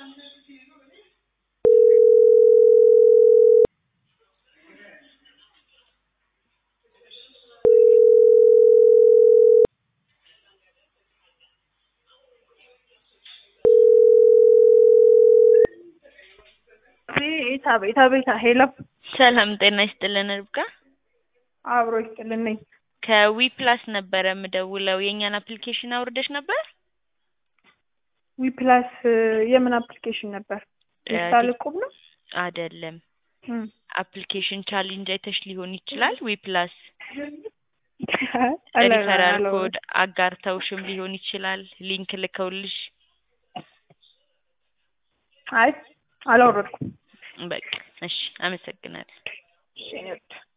አቤት አቤት አቤት ሄሎ ሰላም ጤና ይስጥልን ርብቃ አብሮ ይስጥልን ነኝ ከዊ ፕላስ ነበረ የምደውለው የእኛን አፕሊኬሽን አውርደሽ ነበር ዊ ፕላስ የምን አፕሊኬሽን ነበር ኢንስታል እቁብ ነው አይደለም እም። አፕሊኬሽን ቻሌንጅ አይተሽ ሊሆን ይችላል ዊ ፕላስ አላ- ሪፈራል አላወራም። ኮድ አጋርተውሽም ሊሆን ይችላል ሊንክ ልከውልሽ አይ አላወረድኩም በቃ እሺ አመሰግናለሁ እሺ እኔ ወድ